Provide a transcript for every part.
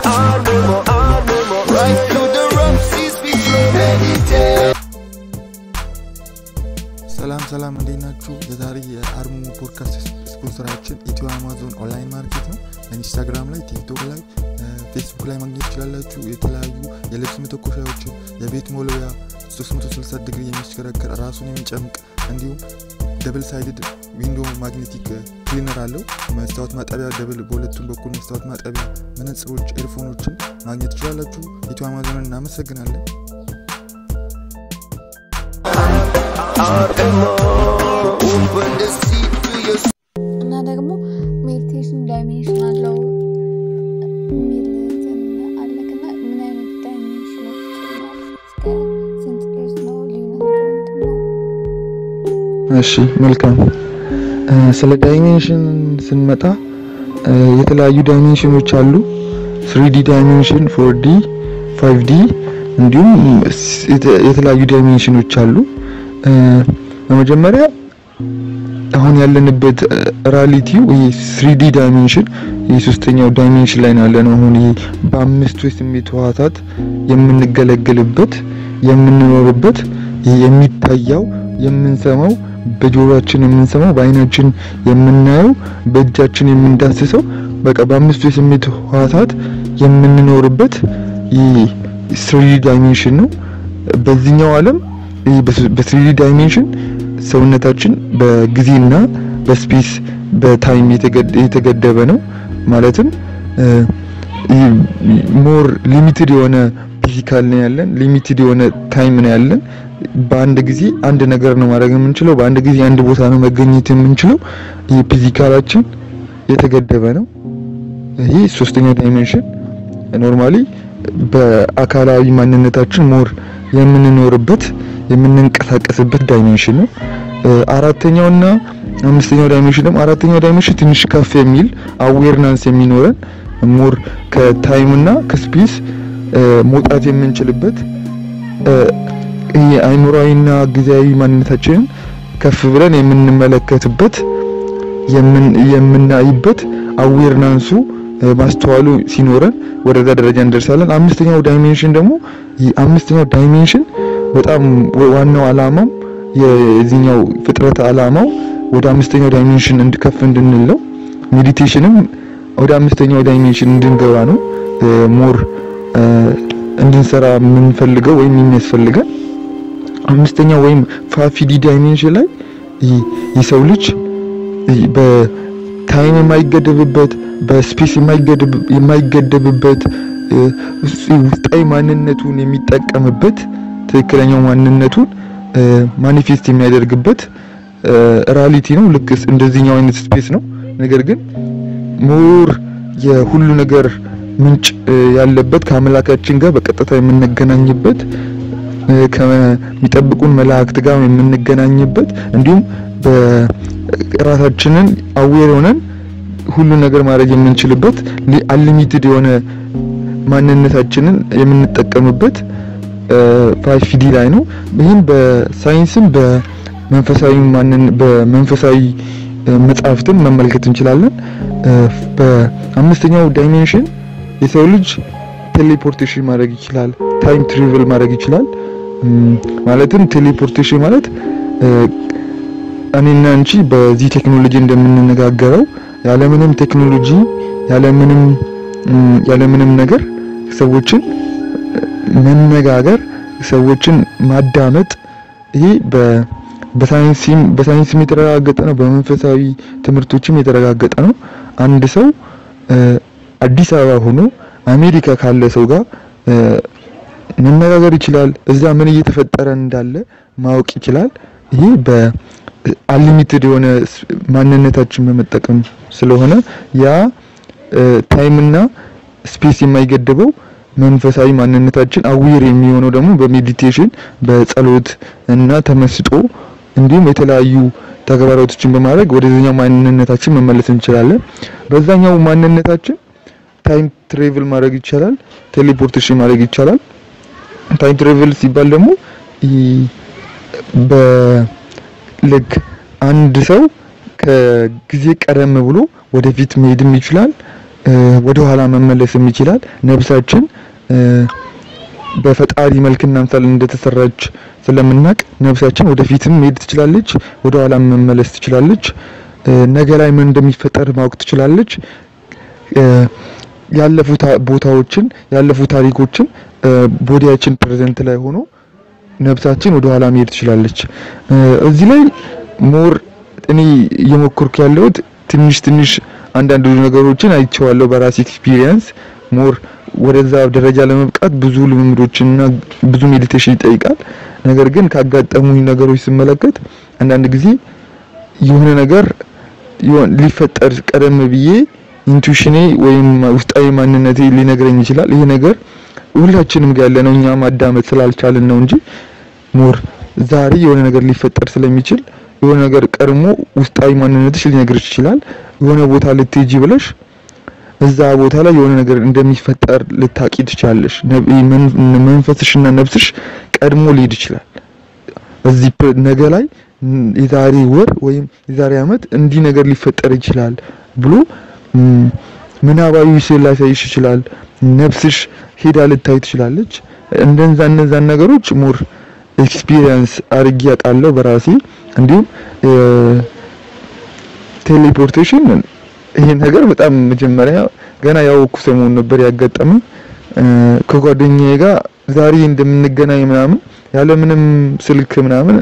Animo, animo, right through the rough seas we flow meditate. ሰላም ሰላም እንዴት ናችሁ? የዛሬ የአርሙ ፖድካስት ስፖንሰራችን ኢትዮ አማዞን ኦንላይን ማርኬት ነው። ኢንስታግራም ላይ፣ ቲክቶክ ላይ፣ ፌስቡክ ላይ ማግኘት ትችላላችሁ። የተለያዩ የልብስ መተኮሻዎችን፣ የቤት ሞለያ 360 ዲግሪ የሚሽከረከር ራሱን የሚጨምቅ እንዲሁም ደብል ሳይድድ ዊንዶ ማግኔቲክ ክሊነር አለው። መስታወት ማጠቢያ ደብል በሁለቱም በኩል መስታወት ማጠቢያ፣ መነጽሮች፣ ኤርፎኖችን ማግኘት ትችላላችሁ። ኢትዮ አማዞንን እናመሰግናለን። Animo, open the sea to your እና ደግሞ ሜዲቴሽን ዳይሜንሽን አለው የሚል እንትን አለክና ምን አይነት ዳይሜንሽኖች ነው? እስከ ስንት ድረስ ነው ልዩነታቸው ምንድን ነው? እሺ መልካም እ፣ ስለ ዳይሜንሽን ስንመጣ እ፣ የተለያዩ ዳይሜንሽኖች አሉ። ስሪዲ ዳይሜንሽን፣ ፎርዲ፣ ፋይቭዲ እንዲሁም ስ- የተ- የተለያዩ ዳይሜንሽኖች አሉ። እ፣ በመጀመሪያ አሁን ያለንበት ራሊቲው ይሄ ስሪዲ ዳይሜንሽን የሶስተኛው ዳይሜንሽን ላይ ነው ያለነው። አሁን ይሄ በአምስቱ የስሜት ህዋሳት የምንገለገልበት የምንኖርበት ይሄ የሚታየው የምንሰማው በጆሮአችን የምንሰማው በአይናችን የምናየው በእጃችን የምንዳስሰው በቃ በአምስቱ የስሜት ህዋሳት የምንኖርበት ይህ ስሪዲ ዳይሜንሽን ነው። በዚህኛው ዓለም ይህ በስሪዲ ዳይሜንሽን ሰውነታችን በጊዜና በስፔስ በታይም የተገደ- የተገደበ ነው። ማለትም ሞር ሊሚትድ የሆነ ፊዚካል ነው ያለን፣ ሊሚትድ የሆነ ታይም ነው ያለን። በአንድ ጊዜ አንድ ነገር ነው ማድረግ የምንችለው፣ በአንድ ጊዜ አንድ ቦታ ነው መገኘት የምንችለው። ይህ ፊዚካላችን የተገደበ ነው። ይህ ሶስተኛው ዳይሜንሽን ኖርማሊ በአካላዊ ማንነታችን ሞር የምንኖርበት የምንንቀሳቀስበት ዳይሜንሽን ነው። እ፣ አራተኛውና አምስተኛው ዳይሜንሽን ደግሞ አራተኛው ዳይሜንሽን ትንሽ ከፍ የሚል አዌርናንስ የሚኖረን ሞር ከታይምና ከስፔስ እ፣ መውጣት የምንችልበት እ፣ ይሄ አይምሯዊና ጊዜያዊ ማንነታችንን ከፍ ብለን የምንመለከትበት የምን- የምናይበት አዌርናንሱ እ፣ ማስተዋሉ ሲኖረን ወደዛ ደረጃ እንደርሳለን። አምስተኛው ዳይሜንሽን ደግሞ ይህ አምስተኛው ዳይሜንሽን በጣም ወ- ዋናው አላማው የዚህኛው ፍጥረት አላማው ወደ አምስተኛው ዳይሜንሽን እንድከፍ እንድንለው ሜዲቴሽንም ወደ አምስተኛው ዳይሜንሽን እንድንገባ ነው ሞር እንድንሰራ የምንፈልገው ወይም የሚያስፈልገን አምስተኛው ወይም ፋፊዲ ዳይሜንሽን ላይ ይህ የሰው ልጅ ይህ በታይም የማይገደብበት በስፔስ የማይገደብ- የማይገደብበት እ፣ ውስጣዊ ማንነቱን የሚጠቀምበት ትክክለኛው ማንነቱን ማኒፌስት የሚያደርግበት ራሊቲ ነው። ልክ እንደዚህኛው አይነት ስፔስ ነው። ነገር ግን ሞር የሁሉ ነገር ምንጭ እ፣ ያለበት ከአምላካችን ጋር በቀጥታ የምንገናኝበት እ፣ ከሚጠብቁን መላእክት ጋር የምንገናኝበት እንዲሁም በራሳችንን አዌር ሆነን ሁሉ ነገር ማድረግ የምንችልበት አንሊሚትድ የሆነ ማንነታችንን የምንጠቀምበት ፋይቭ ዲ ላይ ነው። ይህም በሳይንስም በመንፈሳዊ ማንን በመንፈሳዊ እ፣ መጽሐፍትም መመልከት እንችላለን። እ፣ በአምስተኛው ዳይሜንሽን የሰው ልጅ ቴሌፖርቴሽን ማድረግ ይችላል። ታይም ትሪቨል ማድረግ ይችላል። እም፣ ማለትም ቴሌፖርቴሽን ማለት እ፣ እኔና አንቺ በዚህ ቴክኖሎጂ እንደምንነጋገረው ያለምንም ቴክኖሎጂ ያለምንም እም፣ ያለምንም ነገር ሰዎችን መነጋገር ሰዎችን ማዳመጥ ይሄ በ በሳይንስም በሳይንስም የተረጋገጠ ነው። በመንፈሳዊ ትምህርቶችም የተረጋገጠ ነው። አንድ ሰው እ፣ አዲስ አበባ ሆኖ አሜሪካ ካለ ሰው ጋር እ፣ መነጋገር ይችላል። እዛ ምን እየተፈጠረ እንዳለ ማወቅ ይችላል። ይሄ በአንሊሚትድ የሆነ ስ- ማንነታችን በመጠቀም ስለሆነ ያ ታይምና ስፔስ የማይገድበው መንፈሳዊ ማንነታችን አዊር የሚሆነው ደግሞ በሜዲቴሽን በጸሎት እና ተመስጦ እንዲሁም የተለያዩ ተግባራቶችን በማድረግ ወደዚህኛው ማንነታችን መመለስ እንችላለን። በዛኛው ማንነታችን ታይም ትሬቭል ማድረግ ይቻላል። ቴሌፖርቴሽን ማድረግ ይቻላል። ታይም ትሬቭል ሲባል ደግሞ ይ- በልክ አንድ ሰው ከጊዜ ቀደም ብሎ ወደፊት መሄድም ይችላል። ወደ ኋላ መመለስም ይችላል። ነብሳችን እ፣ በፈጣሪ መልክና ምሳሌ እንደተሰራች ስለምናቅ ነብሳችን ወደፊትም መሄድ ትችላለች፣ ወደ ኋላ መመለስ ትችላለች። እ፣ ነገ ላይ ምን እንደሚፈጠር ማወቅ ትችላለች። እ፣ ያለፉ ታ- ቦታዎችን ያለፉ ታሪኮችን እ፣ ቦዲያችን ፕሬዘንት ላይ ሆኖ ነብሳችን ወደ ኋላ መሄድ ትችላለች። እ፣ እዚህ ላይ ሞር እኔ እየሞከርኩ ያለሁት ትንሽ ትንሽ አንዳንድ ነገሮችን አይቼዋለሁ በራሴ ኤክስፒሪየንስ። ሞር ወደዛ ደረጃ ለመብቃት ብዙ ልምምዶችንና ብዙ ሜዲቴሽን ይጠይቃል። ነገር ግን ካጋጠሙኝ ነገሮች ስመለከት አንዳንድ ጊዜ የሆነ ነገር ይሆን ሊፈጠር ቀደም ብዬ ኢንቱዊሽኔ ወይም ውስጣዊ ማንነቴ ሊነግረኝ ይችላል። ይሄ ነገር ሁላችንም ጋር ያለ ነው። እኛ ማዳመጥ ስላልቻልን ነው እንጂ ሞር ዛሬ የሆነ ነገር ሊፈጠር ስለሚችል የሆነ ነገር ቀድሞ ውስጣዊ ማንነትሽ ሊነግርሽ ይችላል። የሆነ ቦታ ልትሄጂ ብለሽ እዛ ቦታ ላይ የሆነ ነገር እንደሚፈጠር ልታቂ ትችላለሽ። ነብ- መን- መንፈስሽና ነፍስሽ ቀድሞ ሊሄድ ይችላል። እዚህ ፕ- ነገ ላይ ም፣ የዛሬ ወር ወይም የዛሬ ዓመት እንዲህ ነገር ሊፈጠር ይችላል ብሎ ም፣ ምናባዊ ስዕል ላሳይሽ ይችላል። ነፍስሽ ሄዳ ልታይ ትችላለች። እንደዛ እነዛን ነገሮች ሞር ኤክስፒሪየንስ አድርጌ አውቃለሁ በራሴ እንዲሁም እ፣ ቴሌፖርቴሽን ይሄ ነገር በጣም መጀመሪያ ገና ያወኩ ሰሞን ነበር ያጋጠመኝ እ፣ ከጓደኛዬ ጋር ዛሬ እንደምንገናኝ ምናምን ያለምንም ስልክ ምናምን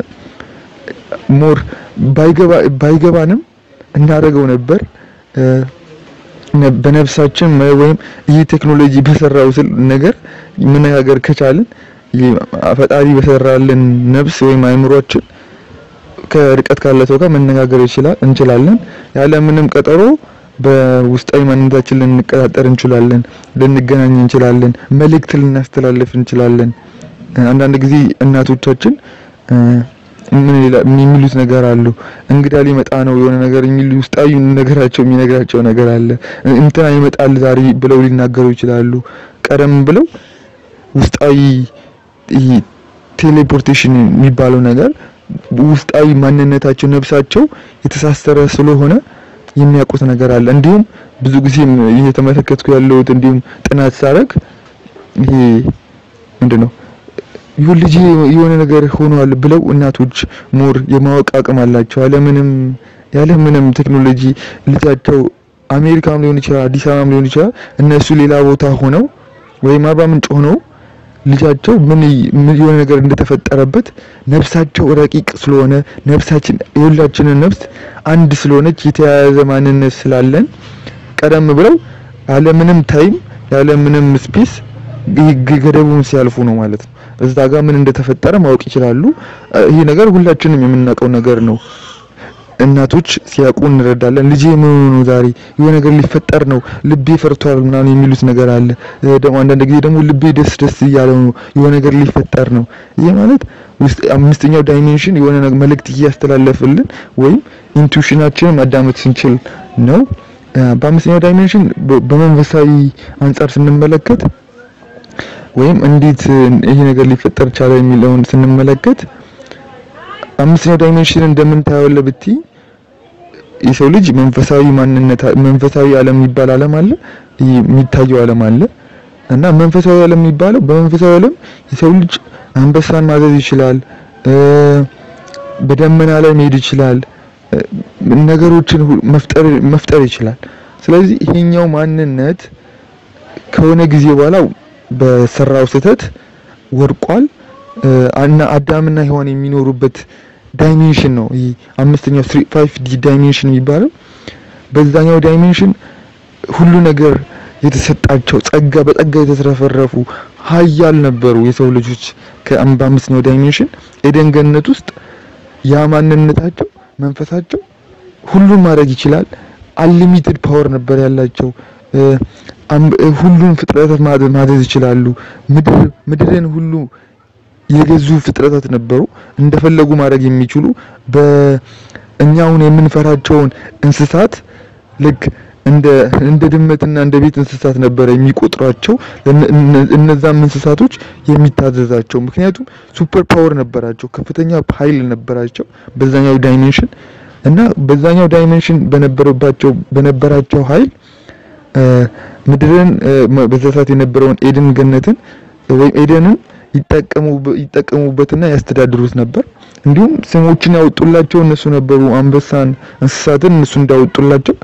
ሞር ባይገባ ባይገባንም እናደርገው ነበር እ፣ ነ- በነፍሳችን መ- ወይም ይህ ቴክኖሎጂ በሰራው ስል ነገር መነጋገር ከቻልን ይህ ፈጣሪ በሰራልን ነፍስ ወይም አይምሯችን ከርቀት ካለ ሰው ጋር መነጋገር ይችላል እንችላለን። ያለ ምንም ቀጠሮ በውስጣዊ ማንነታችን ልንቀጣጠር እንችላለን፣ ልንገናኝ እንችላለን፣ መልእክት ልናስተላልፍ እንችላለን። አንዳንድ ጊዜ እናቶቻችን እ፣ ምን ይላ- የሚሉት ነገር አሉ። እንግዳ ሊመጣ ነው የሆነ ነገር የሚሉ ውስጣዊ ነገራቸው የሚነግራቸው ነገር አለ። እንትና ይመጣል ዛሬ ብለው ሊናገሩ ይችላሉ። ቀደም ብለው ውስጣዊ ይሄ ቴሌፖርቴሽን የሚባለው ነገር ውስጣዊ ማንነታቸው ነፍሳቸው የተሳሰረ ስለሆነ የሚያውቁት ነገር አለ። እንዲሁም ብዙ ጊዜም እየተመለከትኩ ያለሁት እንዲሁም ጥናት ሳረግ ይሄ ምንድነው ይሁን ልጅ የሆነ ነገር ሆኗል ብለው እናቶች ሞር የማወቅ አቅም አላቸው። ያለምንም ያለምንም ቴክኖሎጂ ልጃቸው አሜሪካም ሊሆን ይችላል፣ አዲስ አበባም ሊሆን ይችላል። እነሱ ሌላ ቦታ ሆነው ወይም አርባ ምንጭ ሆነው ልጃቸው ምን ይ- ምን የሆነ ነገር እንደተፈጠረበት ነፍሳቸው ረቂቅ ስለሆነ ነፍሳችን የሁላችንን ነፍስ አንድ ስለሆነች የተያያዘ ማንነት ስላለን ቀደም ብለው ያለምንም ታይም ያለምንም ስፔስ ገደቡን ሲያልፉ ነው ማለት ነው። እዛ ጋር ምን እንደተፈጠረ ማወቅ ይችላሉ። እ፣ ይህ ነገር ሁላችንም የምናውቀው ነገር ነው። እናቶች ሲያውቁ እንረዳለን። ልጄ ምን ሆኖ ነው ዛሬ የሆነ ነገር ሊፈጠር ነው ልቤ ፈርቷል ምናምን የሚሉት ነገር አለ። እ፣ ደግሞ አንዳንድ ጊዜ ደግሞ ልቤ ደስ ደስ እያለው ነው የሆነ ነገር ሊፈጠር ነው። ይሄ ማለት ውስጥ አምስተኛው ዳይሜንሽን የሆነ ነገር መልእክት እያስተላለፈልን ወይም ኢንቱዊሽናችንን ማዳመጥ ስንችል ነው። እ፣ በአምስተኛው ዳይሜንሽን በ- በመንፈሳዊ አንጻር ስንመለከት ወይም እንዴት እ፣ ይሄ ነገር ሊፈጠር ቻለ የሚለውን ስንመለከት አምስተኛው ዳይሜንሽን እንደምንታየው ብቲ የሰው ልጅ መንፈሳዊ ማንነት መንፈሳዊ ዓለም የሚባል ዓለም አለ፣ ይህ የሚታየው ዓለም አለ እና መንፈሳዊ ዓለም የሚባለው በመንፈሳዊ ዓለም የሰው ልጅ አንበሳን ማዘዝ ይችላል፣ እ፣ በደመና ላይ መሄድ ይችላል፣ እ፣ ነገሮችን ሁ- መፍጠር መፍጠር ይችላል። ስለዚህ ይሄኛው ማንነት ከሆነ ጊዜ በኋላ በሰራው ስህተት ወድቋል እ፣ እና አዳምና ሔዋን የሚኖሩበት ዳይሜንሽን ነው። ይህ አምስተኛው ስሪ ፋይቭ ዲ ዳይሜንሽን የሚባለው በዛኛው ዳይሜንሽን ሁሉ ነገር የተሰጣቸው ጸጋ በጸጋ የተትረፈረፉ ሀያል ነበሩ የሰው ልጆች ከአም- በአምስተኛው ዳይሜንሽን ኤደን ገነት ውስጥ ያ ማንነታቸው መንፈሳቸው ሁሉን ማድረግ ይችላል። አንሊሚትድ ፓወር ነበር ያላቸው። እ፣ አም- እ፣ ሁሉን ፍጥረታት ማዘ- ማዘዝ ይችላሉ። ምድር ምድርን ሁሉ የገዙ ፍጥረታት ነበሩ። እንደፈለጉ ማድረግ የሚችሉ በእኛ አሁን የምንፈራቸውን እንስሳት ልክ እንደ እንደ ድመትና እንደ ቤት እንስሳት ነበረ የሚቆጥሯቸው ለነ- እነ- እነዛም እንስሳቶች የሚታዘዛቸው ምክንያቱም ሱፐር ፓወር ነበራቸው፣ ከፍተኛ ኃይል ነበራቸው በዛኛው ዳይሜንሽን እና በዛኛው ዳይሜንሽን በነበረባቸው በነበራቸው ኃይል ምድርን በዛ ሰዓት የነበረውን ኤድን ገነትን ወይም ኤደንን ይጠቀሙበትና ያስተዳድሩት ነበር። እንዲሁም ስሞችን ያወጡላቸው እነሱ ነበሩ። አንበሳን፣ እንስሳትን እነሱ እንዳወጡላቸው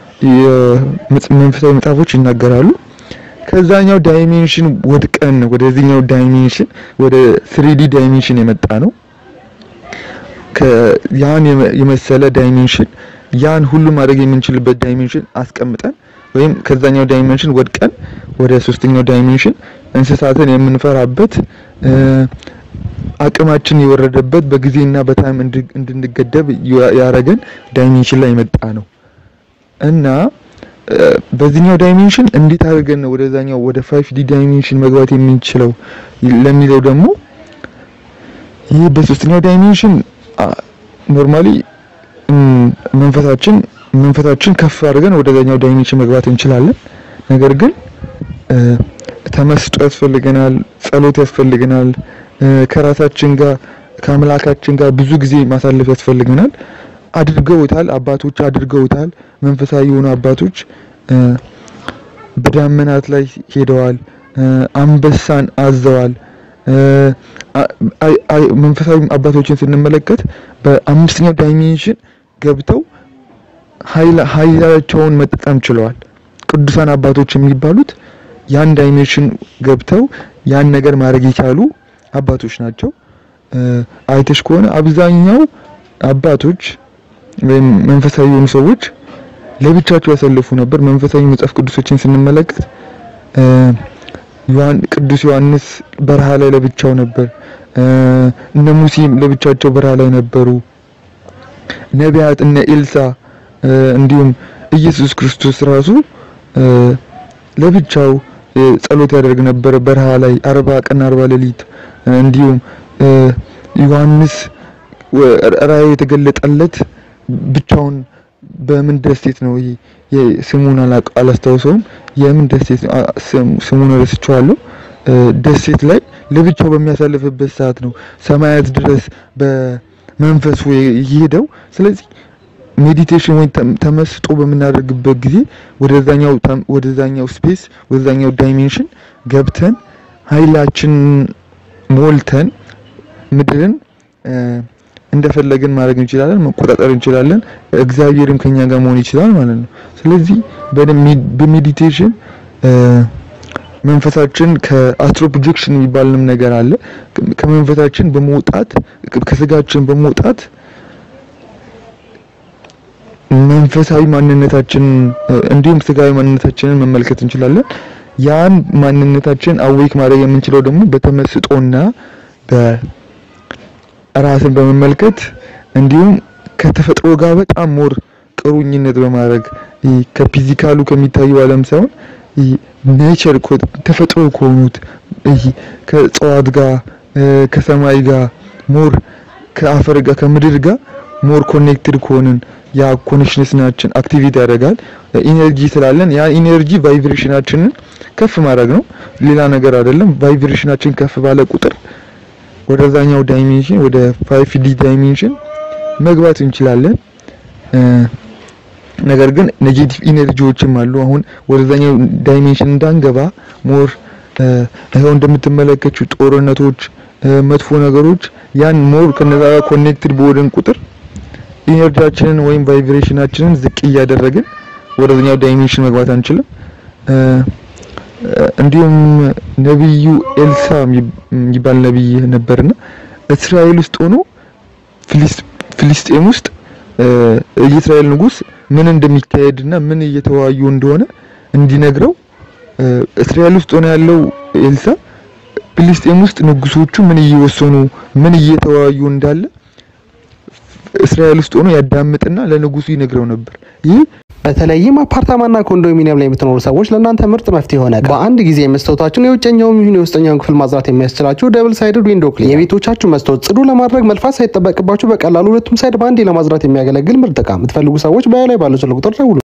መንፈሳዊ መጽሐፎች ይናገራሉ። ከዛኛው ዳይሜንሽን ወድቀን ወደዚህኛው ዳይሜንሽን ወደ ስሪዲ ዳይሜንሽን የመጣ ነው። ያን የመሰለ ዳይሜንሽን ያን ሁሉ ማድረግ የምንችልበት ዳይሜንሽን አስቀምጠን ወይም ከዛኛው ዳይሜንሽን ወድቀን ወደ ሶስተኛው ዳይሜንሽን እንስሳትን የምንፈራበት አቅማችን የወረደበት በጊዜና በታይም እንድንገደብ ያረገን ዳይሜንሽን ላይ የመጣ ነው እና በዚህኛው ዳይሜንሽን እንዴት አድርገን ነው ወደዛኛው ወደ ፋይቭ ዲ ዳይሜንሽን መግባት የምንችለው ለሚለው ደግሞ ይህ በሶስተኛው ዳይሜንሽን ኖርማሊ መንፈሳችን መንፈሳችን ከፍ አድርገን ወደዛኛው ዳይሜንሽን መግባት እንችላለን። ነገር ግን ተመስጦ ያስፈልገናል፣ ጸሎት ያስፈልገናል፣ ከራሳችን ጋር ከአምላካችን ጋር ብዙ ጊዜ ማሳለፍ ያስፈልገናል። አድርገውታል፣ አባቶች አድርገውታል። መንፈሳዊ የሆኑ አባቶች በዳመናት ላይ ሄደዋል፣ አንበሳን አዘዋል። መንፈሳዊ አባቶችን ስንመለከት በአምስተኛው ዳይሜንሽን ገብተው ኃይላቸውን መጠቀም ችለዋል። ቅዱሳን አባቶች የሚባሉት ያን ዳይሜንሽን ገብተው ያን ነገር ማድረግ የቻሉ አባቶች ናቸው። አይተሽ ከሆነ አብዛኛው አባቶች ወይም መንፈሳዊ የሆኑ ሰዎች ለብቻቸው ያሳልፉ ነበር። መንፈሳዊ መጽሐፍ ቅዱሶችን ስንመለከት ቅዱስ ዮሐንስ በረሃ ላይ ለብቻው ነበር። እነ ሙሴም ለብቻቸው በረሃ ላይ ነበሩ። ነቢያት እነ ኤልሳ እንዲሁም ኢየሱስ ክርስቶስ ራሱ ለብቻው ጸሎት ያደርግ ነበር በረሃ ላይ አርባ ቀን አርባ ሌሊት። እንዲሁም ዮሐንስ ራእይ የተገለጠለት ብቻውን በምን ደሴት ነው? ይሄ ስሙን አላስታውሰውም። የምን ደሴት ስሙን ረስቼዋለሁ። ደሴት ላይ ለብቻው በሚያሳልፍበት ሰዓት ነው ሰማያት ድረስ በመንፈሱ የሄደው። ስለዚህ ሜዲቴሽን ወይም ተመስጦ በምናደርግበት ጊዜ ወደዛኛው ወደዛኛው ስፔስ ወደዛኛው ዳይሜንሽን ገብተን ኃይላችን ሞልተን ምድርን እንደፈለግን ማድረግ እንችላለን፣ መቆጣጠር እንችላለን። እግዚአብሔርም ከኛ ጋር መሆን ይችላል ማለት ነው። ስለዚህ በሜዲቴሽን መንፈሳችን ከአስትሮ ፕሮጀክሽን የሚባልንም ነገር አለ። ከመንፈሳችን በመውጣት ከስጋችን በመውጣት መንፈሳዊ ማንነታችን እንዲሁም ስጋዊ ማንነታችንን መመልከት እንችላለን። ያን ማንነታችን አዌክ ማድረግ የምንችለው ደግሞ በተመስጦና በራስን በመመልከት እንዲሁም ከተፈጥሮ ጋር በጣም ሞር ቅሩኝነት በማድረግ ከፊዚካሉ ከሚታየው ዓለም ሳይሆን ኔቸር ተፈጥሮ ከሆኑት ከእጽዋት ጋር ከሰማይ ጋር ሞር ከአፈር ጋር ከምድር ጋር ሞር ኮኔክትድ ከሆንን ያ ኮኔክሽንስናችን አክቲቪቲ ያደርጋል። ኢነርጂ ስላለን ያ ኢነርጂ ቫይብሬሽናችንን ከፍ ማድረግ ነው፣ ሌላ ነገር አይደለም። ቫይብሬሽናችን ከፍ ባለ ቁጥር ወደዛኛው ዳይሜንሽን ወደ ፋይቭ ዲ ዳይሜንሽን መግባት እንችላለን። ነገር ግን ኔጌቲቭ ኢነርጂዎችም አሉ። አሁን ወደዛኛው ዳይሜንሽን እንዳንገባ ሞር ይኸው እንደምትመለከቱ ጦርነቶች፣ መጥፎ ነገሮች ያን ሞር ከነዛ ጋር ኮኔክትድ በወደን ቁጥር ኢነርጂያችንን ወይም ቫይብሬሽናችንን ዝቅ እያደረግን ወደዛኛው ዳይሜንሽን መግባት አንችልም። እንዲሁም ነቢዩ ኤልሳ የሚባል ነቢይ ነበርና እስራኤል ውስጥ ሆኖ ፍልስጤም ውስጥ የእስራኤል ንጉሥ ምን እንደሚካሄድና ምን እየተወያዩ እንደሆነ እንዲነግረው እስራኤል ውስጥ ሆኖ ያለው ኤልሳ ፍልስጤም ውስጥ ንጉሶቹ ምን እየወሰኑ ምን እየተወያዩ እንዳለ እስራኤል ውስጥ ሆኖ ያዳምጥና ለንጉሱ ይነግረው ነበር። ይህ በተለይም አፓርታማና ኮንዶሚኒየም ላይ የምትኖሩ ሰዎች ለእናንተ ምርጥ መፍትሄ ሆነ። በአንድ ጊዜ መስታወታችሁን የውጨኛውም ይሁን የውስጠኛውን ክፍል ማጽዳት የሚያስችላችሁ ደብል ሳይድድ ዊንዶ ክሊነር የቤቶቻችሁ መስታወት ጽዱ ለማድረግ መልፋት ሳይጠበቅባችሁ በቀላሉ ሁለቱም ሳይድ በአንዴ ለማጽዳት የሚያገለግል ምርጥ ዕቃ። የምትፈልጉ ሰዎች በላይ ባለው ስልክ ቁጥር ደውሉ።